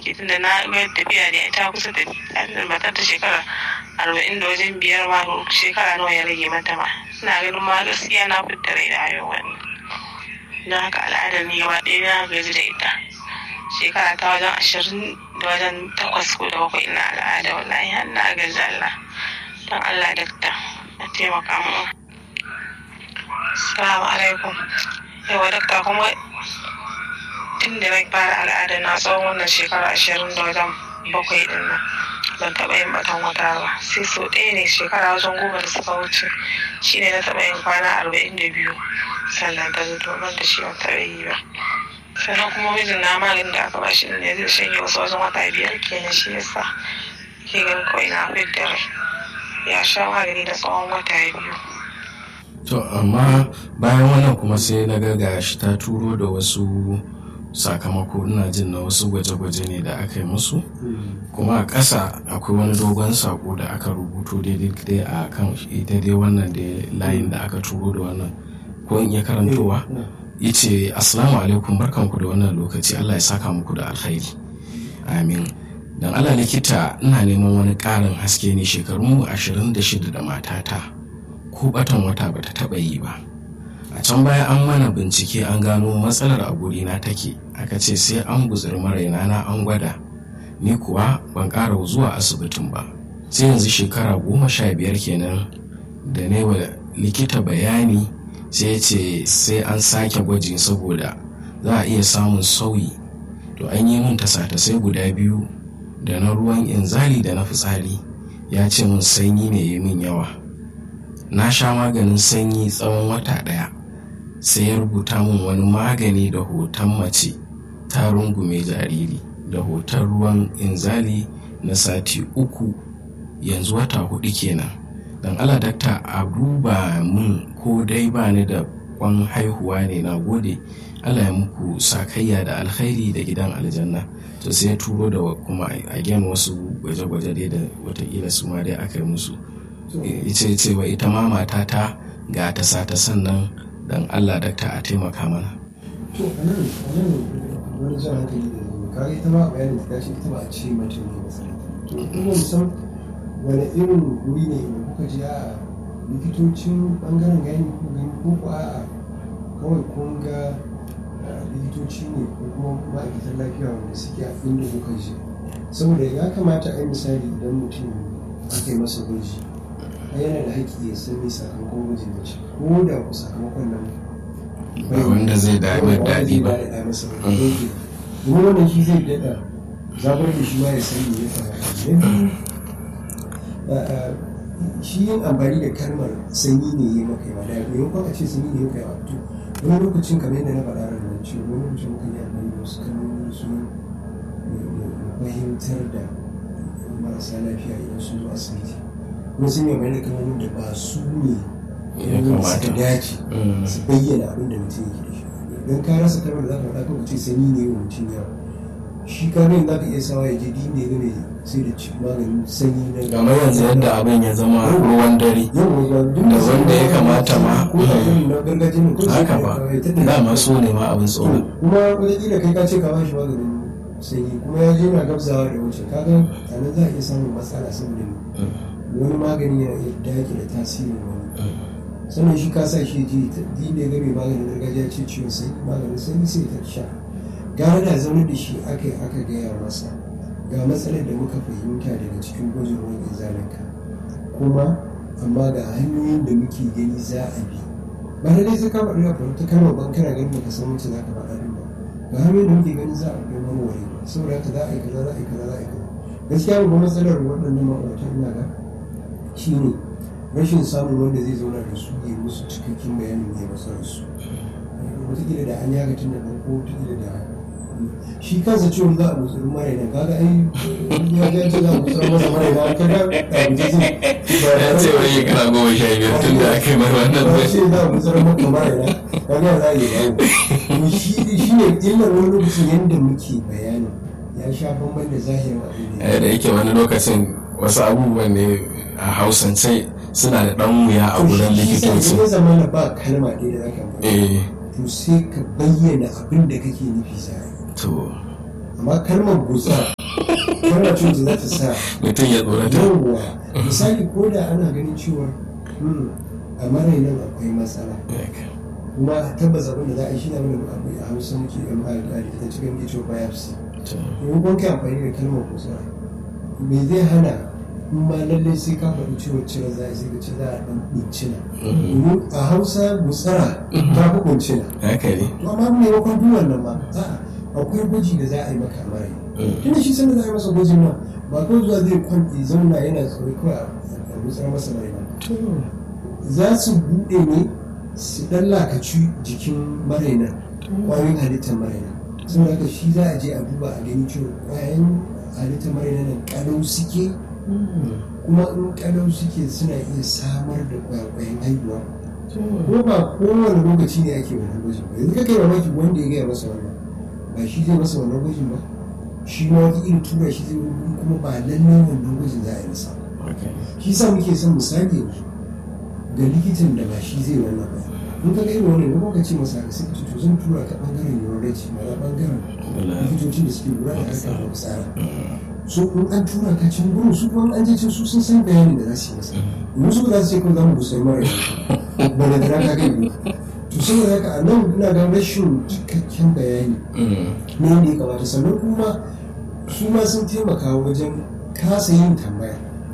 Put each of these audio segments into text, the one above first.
take tunda na ga tafiya da ita kusa tafiya matar ta shekara arba'in da wajen biyar ma shekara nawa ya rage mata ma ina ganin ma gaskiya na fitta rai da haihuwa don haka al'adar ni gaba ɗaya na gaji da ita shekara ta wajen ashirin da wajen takwas ko da bakwai ina al'ada wallahi har na gaji Allah don Allah dakta a taimaka mu Assalamu alaikum yawa dakta kuma tun da na fara al'ada na tsawon wannan shekara ashirin da wajen bakwai din nan ban taɓa yin batan wata ba sai so ɗaya ne shekara wajen goma da suka wuce shine na taɓa yin kwana arba'in da biyu sannan ta zo ban da shi ban taɓa yi ba sannan kuma mijin na maganin da aka bashi ne zai shanye wasu wajen wata biyar kenan shi yasa ke ganin kawai na fit da rai ya sha magani da tsawon wata biyu to amma bayan wannan kuma sai na ga shi ta turo da wasu sakamako ina jin na wasu gwaje-gwaje ne da aka yi musu kuma a ƙasa akwai wani dogon sako da aka rubuto daidai a kan ita dai wannan da layin da aka turo da wannan ko in iya karantowa yace assalamu alaikum barkanku da wannan lokaci Allah ya saka muku da alkhairi amin dan Allah likita ina neman wani ƙarin haske ne shekaru 26 da matata ko batan wata bata taba yi ba a can baya an mana bincike an gano matsalar a gurina take aka ce sai an guzuri maraina na an gwada ni kuwa ban ƙara zuwa asibitin ba sai yanzu shekara goma sha biyar kenan da ne wa likita bayani sai ce sai an sake gwaji saboda za a iya samun sauyi to an yi min tasa-tasai guda biyu da na ruwan inzali da na fitsari ya ce min sanyi ne ya min yawa na sha maganin sanyi tsawon wata ɗaya sai ya rubuta min wani magani da hoton mace ta rungume jariri da hoton ruwan inzali na sati uku yanzu wata hudu kenan don ala dakta a duba min ko dai ba ni da kwan haihuwa ne na gode allah ya muku sakayya da alkhairi da gidan aljanna to sai ya turo da kuma again wasu gwaje-gwaje dai da watakila su ma dai aka yi musu ita cewa ita ma matata ga ta sata sannan don allah dakta a taimaka mana to a nan a nan wani jan hankali da yanzu kaga ita ma bayanin ta ce ita ba a ce mata ne matsala to kuma san wani irin guri ne da kuka ji a likitocin bangaren gani ko gani ko ko a kawai kun ga likitoci ne ko kuma ma'aikatan lafiya wanda suke a inda kuka ji saboda ya kamata a yi misali idan mutum aka yi masa gwaji yana da haƙƙi ya san me sakamakon gwajin da shi ko da ku sakamakon nan ba wanda zai da mai daɗi ba kuma wannan shi zai daɗa zabar da shi ma ya san me ya faru shi yin amfani da kalmar sanyi ne ya maka yawa da maimakon a ce sanyi ne ya maka yawa to wani lokacin kamar yadda na faɗa ran nan cewa wani lokacin muka yi amfani da wasu kalmomi su fahimtar da marasa lafiya idan sun zo asibiti kuma sun yi amfani da kalmomin da ba su ne ya kamata dace su bayyana abin da mutum yake da shi don ka rasa kalmar da za ka faɗa kawai ce sanyi ne wa mutum yawa shi kamar za ka iya sawa ya je din ne game sai da ci maganin sanyi na kamar yanzu yadda abin ya zama ruwan dare da wanda ya kamata ma haka ba dama so ne ma abin tsoro kuma wataƙila kai ka ce ka bashi maganin sanyi kuma ya je na gabzawa da wuce kaga a nan za a iya samun matsala saboda wani magani yana iya dake da tasirin wani sannan shi ka sa shi ji din da ya game maganin gargajiya ce ciwon sanyi maganin sanyi sai ta sha gara da zaune da shi aka yi aka gaya masa ga matsalar da muka fahimta daga cikin gwajin ruwan izalinka kuma amma ga hanyoyin da muke gani za a bi ba da dai sai ka faɗi abu ta kalmar ban kana ganin baka san wacce za ka faɗa din ba ga hanyoyin da muke gani za a bi warware ba saboda haka za a yi kaza za a yi kaza za a yi kaza gaskiya babban matsalar waɗannan ma'auratan ina ga shine rashin samun wanda zai zauna da su ya musu cikakken bayanin ne matsalar su wataƙila da an yaga tun da farko wataƙila da shi kansa ciwon za a mutsuri mara idan kaga ai ya ga ce za a mutsuri masa mara idan kaga a guje zai ya ce wani kana goma sha biyar tun da aka yi mai wannan ba bai ce za a mutsuri maka mara idan kaga za a yi dawo shi shi ne illar wani lokacin yadda muke bayanin ya sha bamban da zahirin abin da Eh, da yake wani lokacin wasu abubuwan ne a hausance suna da ɗan wuya a wurin likitoci ya zama na ba kalma ɗaya da zaka amfani eh to sai ka bayyana abin da kake nufi za a yi to amma kalmar gusa kalma ce wacce za ta sa mutum ya tsorata yawwa misali ko da ana ganin cewa hmm, a marai nan akwai matsala kuma tabbas abin da za a yi shi ne abin da abu a hausa muke yan ba da ita cikin ito biopsy domin kun kai amfani da kalmar kusa me zai hana in ma lallai sai ka faɗi ciwon cire za a yi sai ka ce za a ɗan ɓuncina domin a hausa gutsara ta fi ɓuncina haka ne to amma maimakon duk wannan ma a'a akwai gwaji da za a yi maka a marai tunda shi sanda za a yi masa gwajin nan ba kawai zuwa zai kwanci zauna yana tsoro kawai a gutsar masa marai ba za su buɗe ne su ɗan lakaci jikin marainan ƙwayoyin halittar marainan saboda haka shi za a je a duba a gani cewa ƙwayoyin halittar marainan nan ƙalau suke kuma in ƙalau suke suna iya samar da ƙwayoyin haihuwa ko ba kowane lokaci ne ake wannan gwajin ba yanzu kai mamaki wanda ya gaya masa wannan ba shi zai masa wannan gwajin ba shi ma wata irin tura shi zai wani kuma ba lallai wannan gwajin za a yi masa shi sa muke son misali yanzu ga likitan da ba shi zai wannan ba in ka ga irin wannan ne ka ce masa ka sai ka ce to zan tura ka bangaren urology ma bangaren likitoci da suke lura da harkar da tsara so in an tura ka can gurin su kuma an je can su sun san bayanin da za su yi masa in su ba za su ce kawai za mu busai mara ba da dara ka gani to saboda haka a nan ina ga rashin cikakken bayani ne da ya kamata sannan kuma su ma sun taimaka wajen kasa yin tambaya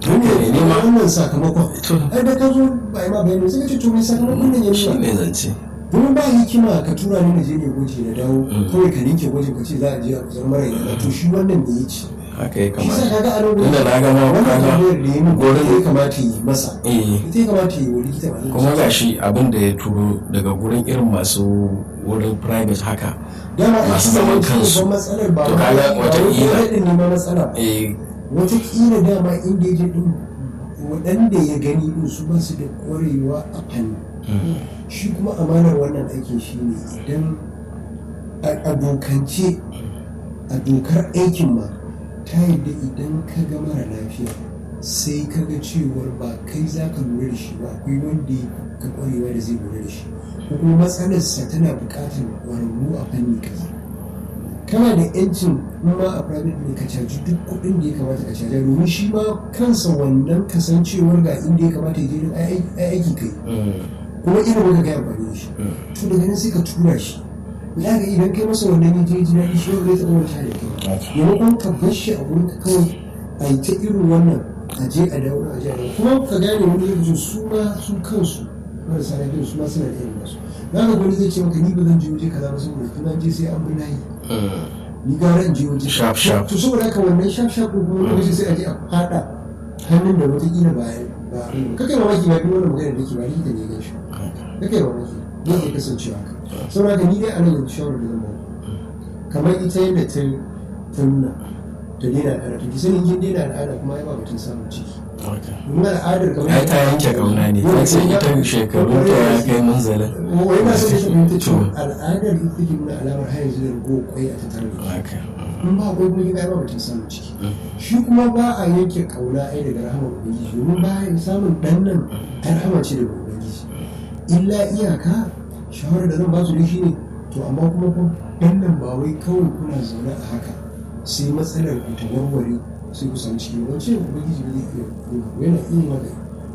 wannan sakamakon ai da ka zo ba ma bayani sai ka ce to me sakamakon nan ya shi nuna ne zance domin ba hikima ka tura ni na je ne gwaji na dawo kawai ka ninke gwajin ka ce za a je a kusan mara yana to shi wannan ne ya ci haka ya shi sa kamata kaga a nan gurin Tunda na ga ma wannan kaga tambayar da ya min gurin- gurin ya kamata yi masa eh ita ya kamata yi wa likita ba kuma ga shi abin da ya turo daga gurin irin masu wurin private haka dama a masu cikin zaman wani kansu. babban matsalar ba To wai- kaga ba wata wai kila- kai ne ma matsala eh watakila dama inda ya je din waɗanda ya gani din su ba su da ƙwarewa a fanni shi kuma amanar wannan aikin shi ne idan a a dokance a dokar aikin ma ta yadda idan ka ga mara lafiya sai ka ga cewar ba kai za ka lura da shi ba akwai wanda ya ka ƙwarewa da zai lura da shi ko kuma matsalarsa tana buƙatar ƙwararru a fanni kaza kana da yancin in ma a private ne ka caji duk kuɗin da ya kamata ka caja domin shi ma kansa wannan kasancewar ga inda ya kamata ya je don ai aiki kai kuma irin wanda kai amfani da shi to daga nan sai ka tura shi ya ga idan kai masa wannan ya je ji daɗi shi wanda zai taɓa wata da kai maimakon ka bar shi a gurin ka kawai a yi ta irin wannan a je a dawo a je a dawo kuma ka gane wani lokacin su ma su kansu marasa lafiya su ma suna da irin nasu na ga wani zai ce maka ni ba zan je waje kaza ba saboda tuna je sai an bi layi ni gara in je waje Sharp, sharp. to saboda haka wannan sharp sharp din kuma lokaci sai a je a fada hannun da wataƙila ba ba kakai mamaki ba duk wannan magana da ke ba likita ne ya gan shi kakai mamaki zai iya kasancewa haka saboda haka ni dai a nan yanzu shawarar da zan ba kamar ita yadda ta ta nuna ta daina al'ada to ki sani kin daina al'ada kuma ai ba batun samun ciki domin al'adar kamar ai ta yanke kauna ne ta ce ita shekarun ta ya kai munzalin wai na so da shi fahimta cewa To. al'adar ita take nuna alamar har yanzu da rago kwai a tattare da shi haka in ba akwai kuma gida ba mutum samun ciki shi kuma ba a yanke kauna ai daga rahama ubangiji domin ba a samun dan nan ta rahama ce daga ubangiji illa iyaka shawarar da zan ba su ne shine to amma kuma fa dan nan ba wai kawai kuna zaune a haka sai matsalar ku ta warware sai ku samu ciki ba ce ubangiji ne zai iya yana iya maka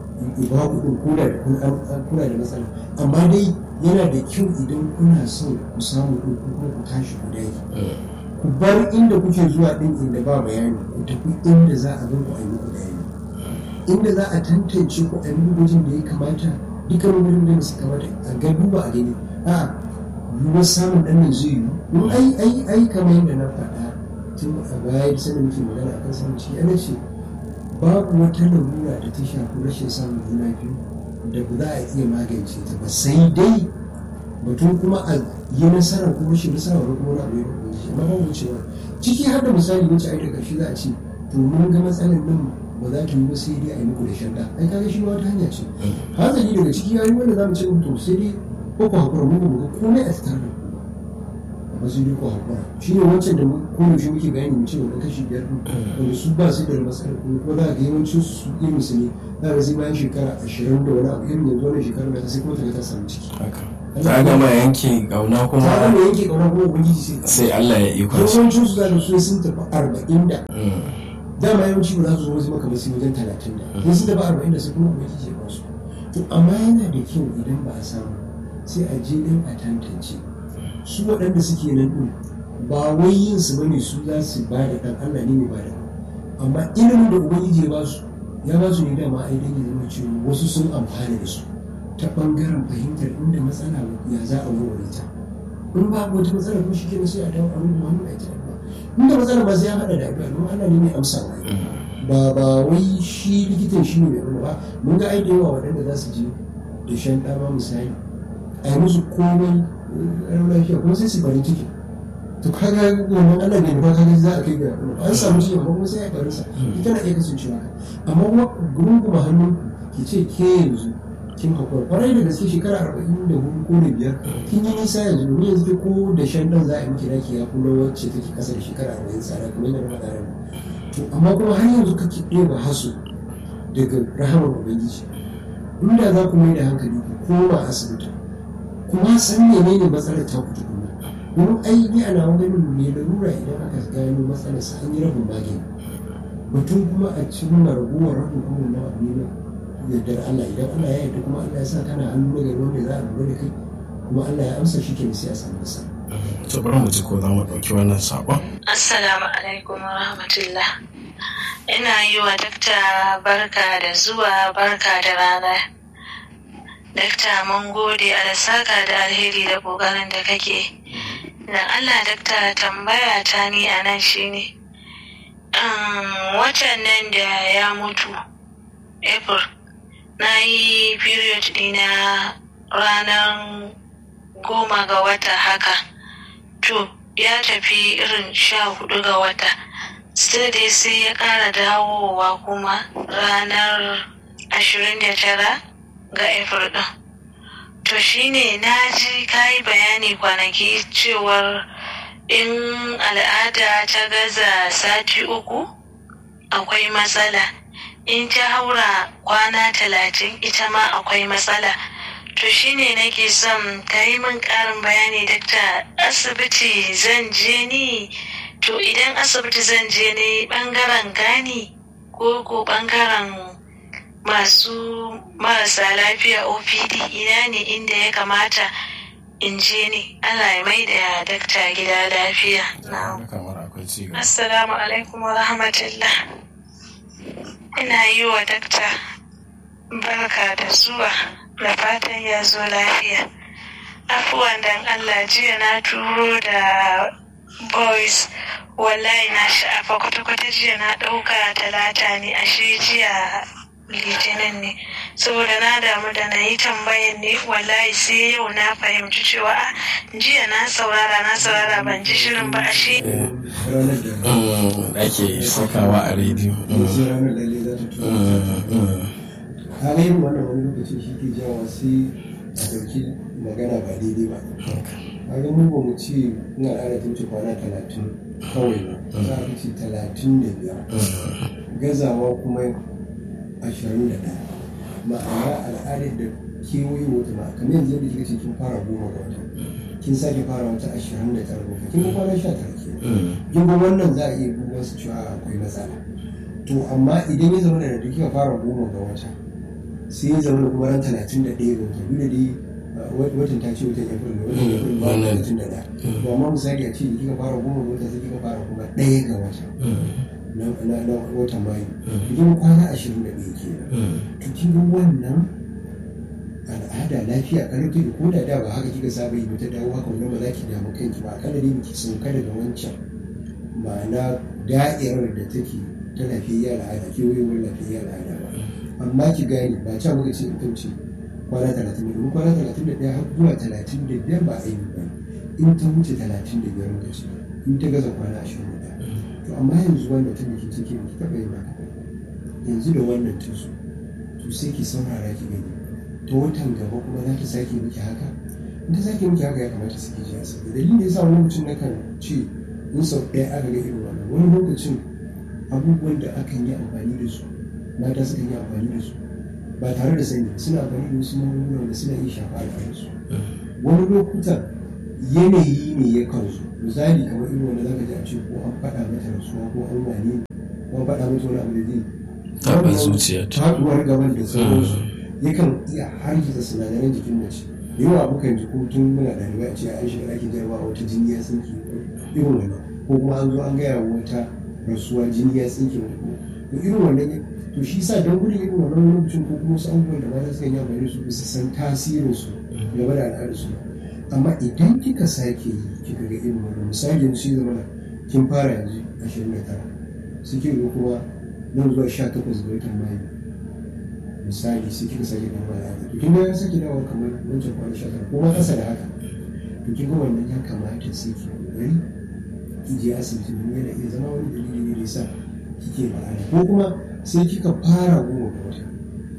ba ku din kuna da kun an- kuna da matsala amma dai yana da kyau idan kuna son ku samu din ku kuma ku tashi ku dage ku bar inda kuke zuwa din inda ba bayani ku tafi inda za a gan ku a yi muku bayani inda za a tantance ku a yi muku gwajin da ya kamata dukkan gwajin da su kamata a ga duba a gani a yiwuwar samun ɗan nan zai yiwu in ai ai ai kamar yadda na faɗa tun a baya da sanin muke magana akan samun ciki ana ce babu wata larura da ta shafi rashin samun juna biyu da ba za a iya magance ta ba sai dai batun kuma a yi nasara ko rashin nasara wani kuma wani abu ya rubuta shi amma babu cewa ciki har da misali wacce ai da ƙarshe za a ce to mun ga matsalar nan ba za ta yi ba sai dai a yi muku da shanda ai kaga shi ma wata hanya ce hazali daga ciki ya yi wanda za mu ce to sai dai ko ku haƙura mu ba mu ga komai a tattare da ku ba amma sai dai ku haƙura shi ne wancan da mu- ko yaushe muke bayani mu ce wani kashi biyar ɗin wanda su ba su da matsalar kuma ko za ka ga yawancin su irin su ne za ka sai bayan shekara ashirin da wani abu irin yanzu wannan shekarar da ta sai kuma ta ga ta samu ciki haka ta gama yanke kauna ta kuma gama yanke ƙauna kuma ubangiji sai sai Allah ya iko shi yawancin su da su sun tafi arba'in da dama yawanci ba za su zo wasu maka masu wajen talatin da in sun tafi arba'in da su kuma ubangiji ya ba su to amma yana da kyau idan ba a samu sai a je din a tantance su waɗanda suke nan ɗin ba wai yin su bane su za su ba da ɗan Allah ne mai ba da amma ilimin da ubangiji ya ba su ya ba su ne dama ai dan ya zama cewa wasu sun amfana da su ta ɓangaren fahimtar inda matsala ya za a warware ta in ba wata matsala ko shi ke sai a dawo a rubuta hannu a ita inda matsala ba sai ya haɗa da addu'a don Allah ne mai amsa ba ba wai shi likitan shi ne mai abu ba mun ga ai da yawa waɗanda za su je da shan ɗama misali a yi musu komai ɗan lafiya kuma sai su bari ciki to kaga wannan Allah ne ba kaga za a kai ga an samu ciki amma kuma sai a bari sa ita na iya kasancewa amma kuma gurin kuma hannun ki ce ke yanzu kin hakura kwarai da gaske shekara arba'in da hudu ko da biyar kin yi nisa yanzu domin yanzu ko da shan ɗan za a yi miki naki ya kuma wacce take ƙasa da shekara arba'in tsara kamar yadda na faɗa to amma kuma har yanzu kake ɗeba hasu daga rahamar ubangiji inda za ku mai da hankali ku koma asibiti kuma san menene matsalar ta ku tukuna domin ai ni ana ganin mai larura idan aka gano matsalar sa an yi rabin magani batun kuma a cimma raguwar rabin kuma na abu ne yardar Allah idan Allah ya yarda kuma Allah ya sa kana hannu na gari wanda za a lura da kai kuma Allah ya amsa shi ke sai a samu nasara to bari mu ji ko za mu ɗauki wannan saƙon Assalamu alaikum wa rahmatullah. Ina yi wa dakta barka da zuwa barka da rana. Dakta mun gode a saka da alheri da ƙoƙarin da kake. Dan Allah dakta tambaya ta ni a nan shine. Um, watan nan da ya mutu, April, na yi period ɗina ranar goma ga wata haka. To, ya tafi irin sha hudu ga wata still dai sai ya kara dawowa kuma ranar ashirin da tara ga april din to shine na ji kayi bayani kwanaki cewar in al'ada ta gaza sati uku akwai matsala in ta haura kwana talatin ita ma akwai matsala to shine nake son ka yi min ƙarin bayani dakta asibiti zan je ni to idan asibiti zan je ne ɓangaren gani ko ko ɓangaren masu marasa lafiya opd ina ne inda ya kamata in je ne allah ya mai da dakta gida lafiya assalamu alaikum wa rahmatullah ina yi wa dakta barka da zuwa da fatan ya zo lafiya afuwan dan allah jiya na turo da boys wallahi na sha'afa kwata-kwata jiya na ɗauka talata ne ashe jiya litinin ne saboda na damu da na yi tambayan ne wallahi sai yau na fahimci cewa jiya na saurara na saurara ban ji shirin ba ashe ake sakawa a rediyo halayen wannan wani lokaci shi ke jawa sai a ɗauki magana ba daidai ba kaga mu ba mu ce ina al'ada ta wuce kwana talatin kawai ba za a ce talatin da biyar gazawa kuma ashirin da ɗaya ma'ana al'adar da kewaye wata ma kamar yanzu yadda kika ce kin fara goma ga wata kin sake fara wata ashirin da tara ga kin ga kwana sha tara ke kin ga wannan za a iya duba su cewa akwai matsala to amma idan ya zama da kika fara goma ga wata sai ya zama kuma ran talatin da ɗaya ga wata duk da dai watan ta ce watan april ne watan april ba talatin da ɗaya to amma misali a ce da kika fara goma ga wata sai kika fara kuma ɗaya ga wata na watan mayu idan kwana ashirin da ɗaya ke to kin ga wannan al'ada lafiya karfi da koda da ba haka kika saba yi ta dawo haka wannan ba za ki damu kanki ba akalla dai miki sauka daga wancan ma'ana da'irar da take ta lafiyayya al'ada kewayewar lafiyayya al'ada ba amma ki gane ba ca muka ce in ce kwana talatin da biyu kwana talatin da ɗaya har zuwa talatin da biyar ba a yi ba in ta wuce talatin da biyar muka ce in ta gaza kwana ashirin da ɗaya to amma yanzu wannan ta miki take miki taɓa yin haka yanzu da wannan ta zo to sai ki saurara ki gani ta watan gaba kuma za ta sake miki haka in ta sake miki haka ya kamata su ke ji asibiti dalilin da ya sa wani lokacin na kan ce in sau ɗaya aka ga irin wannan wani lokacin abubuwan da akan yi amfani da su mata suka yi amfani da su ba tare da sani suna amfani da wasu magunguna da suna iya shafa al'adarsu wani lokutan yanayi ne ya kansu misali kamar irin wanda zaka ji a ce ko an faɗa mata rasuwa ko an wane ko ko faɗa mata wani abu da zai taɓa zuciyarta faɗuwar gaban da sauransu yakan iya hargitsa sinadaran jikin mace da yawa abokan ji ko tun muna ɗalibai a ce an shiga ɗakin jarabawa wata jini ya tsinke irin wannan ko kuma an zo an gaya wa wata rasuwa jini ya tsinke wata to irin wannan ne to shi sa don gudun irin wannan lokacin ko kuma wasu abubuwan da mata suka yi amfani da su bisa san tasirin su game da al'adar su amma idan kika sake yi kika ga irin wannan misali yanzu shi zama kin fara yanzu ashirin da tara suke ga kuma nan zuwa sha takwas ga watan mayu misali sai kika sake dawo al'ada to kin ga ya sake dawo kamar wancan kwana sha tara ko ma ƙasa da haka to kin ga wannan ya kamata sai ki kokari ki je asibiti domin yana iya zama wani dalili ne da yasa kike ba'ala ko kuma sai kika fara goma ga wata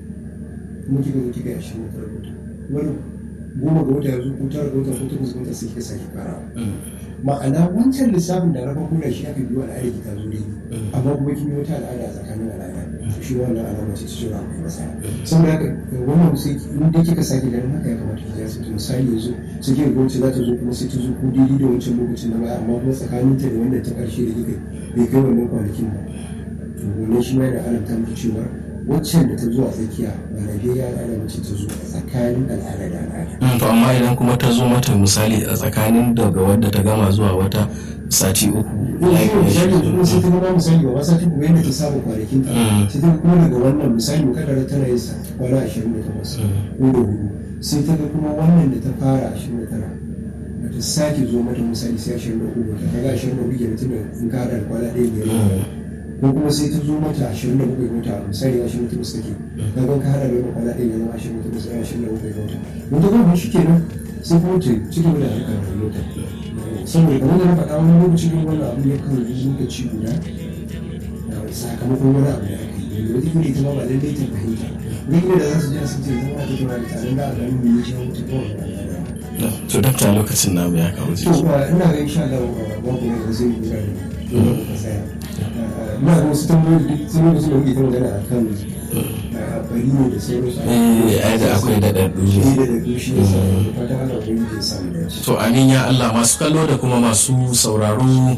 kuma kika zo kika yi ashirin da tara ga wata wani goma ga wata yanzu ko tara ga wata ko takwas ga wata sai kika sake farawa ma'ana wancan lissafin da na farko da shi aka biyo al'ada ki ta zo daidai amma kuma kin yi wata al'ada a tsakanin al'ada shi wannan alama ce cewa akwai masana saboda haka wannan sai in dai kika sake ganin haka ya kamata ki je asibiti misali yanzu sai kika ga wacce za ta zo kuma sai ta zo ko daidai da wancan lokacin na baya amma kuma tsakanin ta da wannan ta karshe da kika bai kai wannan kwanakin ba to wannan shi ma yana alamta miki cewa waccan da ta zo a tsakiya ba lafiyayya al'ada mace ta zo a tsakanin al'ada da al'ada to amma idan kuma ta zo mata misali a tsakanin daga wadda ta gama zuwa wata sati uku ko shi ne misali yanzu kuma sai ta gama misali ba sati kuma yadda ta saba kwanakin ta sai ta kuma daga wannan misali mu kadara tana yin sa kwana ashirin da takwas ko da hudu sai ta ga kuma wannan da ta fara ashirin da tara ba ta sake zo mata misali sai ashirin da uku ta kaga ashirin da uku kenan tunda in ka haɗa da kwana ɗaya biyar ko kuma sai ta zo mata ashirin da bakwai wata misali ashirin da takwas take kaga ka haɗa da wannan kwana ɗaya ya zama ashirin da takwas ashirin da bakwai wata wata kuma shi kenan sai kuma ta ci gaba da harkar rayuwarta saboda kamar da na faɗa wani lokacin yin wannan abu ya kan zo lokaci guda sakamakon wani abu da aka yi wanda wata ita ma ba lallai ta fahimta wani da za su je asibiti zama ta tuna da tare da a ganin mai ya wuce kawai to dakta lokacin na ya kawo to jiki ina ga insha Allah babu ne da zai yi da dole ka tsaya ina ga wasu tambayoyi duk sun lokacin da muke ta magana a kan bari ne da sauransu eh ai da akwai da daddu shi da da dushi ya sa fatan Allah ubangiji ya samu dace to amin ya Allah masu kallo da kuma masu sauraro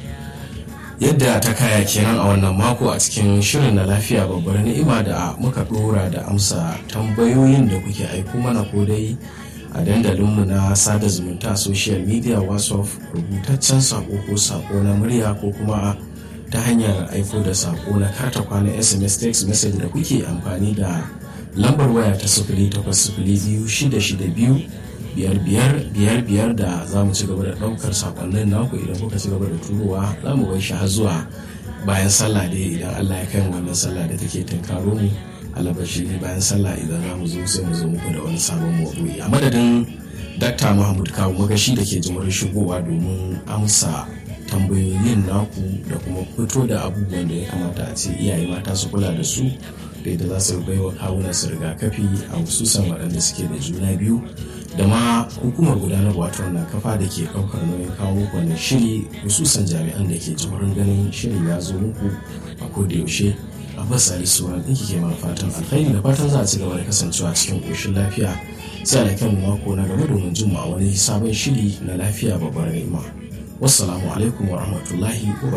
yadda ta kaya kenan a wannan mako a cikin shirin na lafiya babbar ni'ima da muka dora da amsa tambayoyin da kuke aiko mana ko dai a dandalinmu na sada zumunta a social media whatsapp rubutaccen sako ko sako na murya ko kuma ta hanyar aiko da sako na karta kwana sms text message da kuke amfani da lambar waya ta sifili takwas sifili biyu shida shida biyu biyar biyar biyar biyar da za mu ci gaba da ɗaukar sakonnin naku idan kuka ci gaba da turowa za mu bai shi har zuwa bayan sallah dai idan Allah ya kai mu wannan sallah da take tunkaro mu alabashi ne bayan sallah idan za mu zo sai mu zo muku da wani sabon maudu'i a madadin Dr. Mahmud Kawu magashi da ke jimurin shigowa domin amsa tambayoyin naku da kuma fito da abubuwan da ya kamata a ce iyaye mata su kula da su da yadda za su bai wa kawunan su rigakafi a hususan waɗanda suke da juna biyu da ma hukumar gudanar wato wannan kafa da ke ɗaukar nauyin kawo wannan shiri hususan jami'an da ke jimurin ganin shirin ya zo muku a koda yaushe abbas ali suwan ɗinki ke mana fatan alkhairi da fatan za a ci gaba da kasancewa cikin ƙoshin lafiya sai a kan mako na gaba domin jin mu a wani sabon shiri na lafiya babbar ni'ima wassalamu alaikum wa rahmatullahi wa